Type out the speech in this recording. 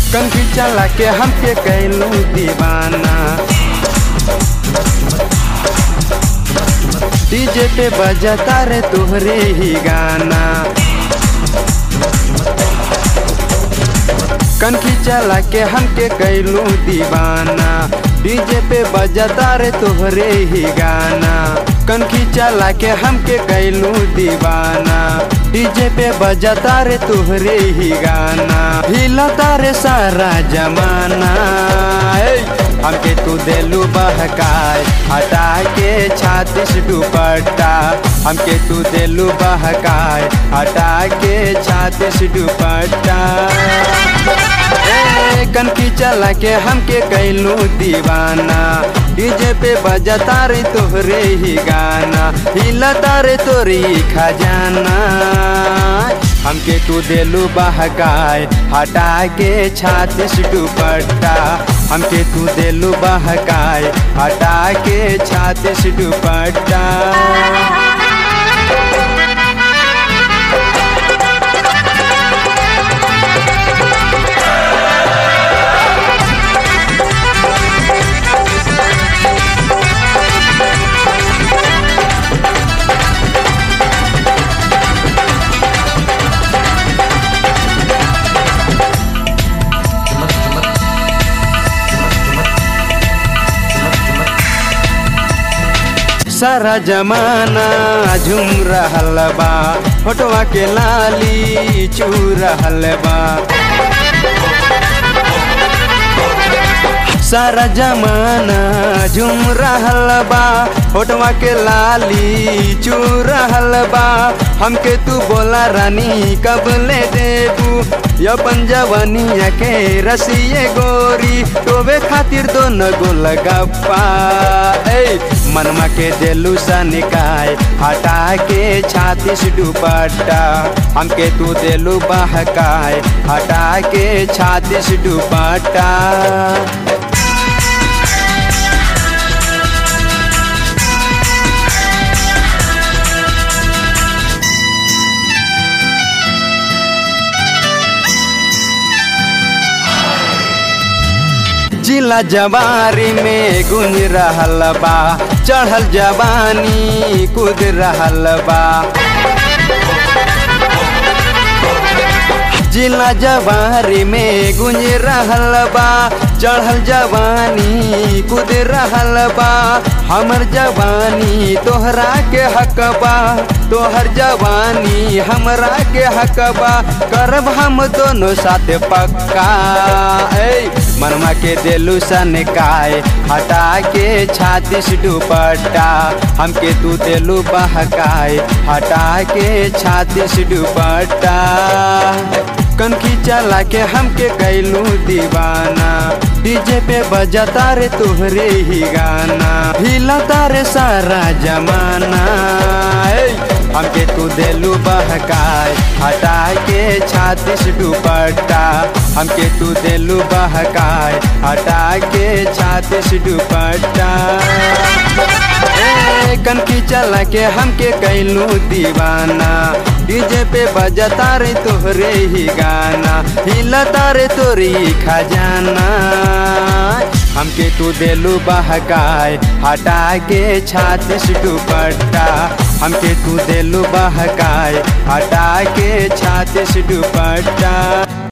कंखी चला के हमके कैलू दीवाना डीजे पे बजता रे तोहरे ही गाना कनखी चला के हमके कैलू दीवाना डीजे पे बजता रे तोहरे ही गाना कनखी चला के हमके कैलू दीवाना डीजे पे बजता रे तोहरे ही गाना हिलता रे सारा जमाना ए, हमके तू देलू बहकाए हटा के छातीस दुपट्टा हमके तू देलू बहकाए हटा के छातीस दुपट्टा ए, कनकी चला के हमके कैलू दीवाना डीजे पे बजता रे तोहरे ही गाना हिलता रे तोरी खजाना हमके तू देलू बहकाए हटा के छातीस दुपट्टा हमके तू देलू बहकाए हटा के छातीस दुपट्टा सारा जमाना झूम रहल बा फोटवा के लाली चू रहल बा सारा जमाना झूम रहल बा फोटवा के लाली चू रहल बा हमके तू बोला रानी कब ले देबू अपन जवनिया के रसिए गोरी टोबे खातिर दोनों गोल गप्पा ए मनमा के देलू सनिकाय हटा के छातीस दुपट्टा हमके तू देलू बहकाय हटा के छातीस दुपट्टा जिला जवारी में गुंज रहल बा चढ़ल जवानी कूद रहल बा जिला जवारी में गुंज रहल बा चढ़ल जवानी कूद रहल बा हमर जवानी तोहरा के हकबा तोहर जवानी हमरा के हकबा करब हम दोनों साथ पक्का ए मनमा के देलू सनकाय हटा के छातीस दुपट्टा हमके तू देलू बहकाय हटा के छातीस दुपट्टा कनखी चला के हमके कैलू दीवाना डीजे पे बजता रे तोहरे ही गाना हिलता रे सारा जमाना ए, हमके तू देलू बहकाय हटा के छातीस दुपट्टा हमके तू देलू बहकाय हटा के छातीस दुपट्टा ए, कनकी चला के हमके कैलू दीवाना डीजे पे बजता रे तोहरे ही गाना हिलता रे तोरी खजाना हमके तू देलू बहकाय हटा के छातीस दुपट्टा हमके तू देलू बहकाय हटा के छातीस दुपट्टा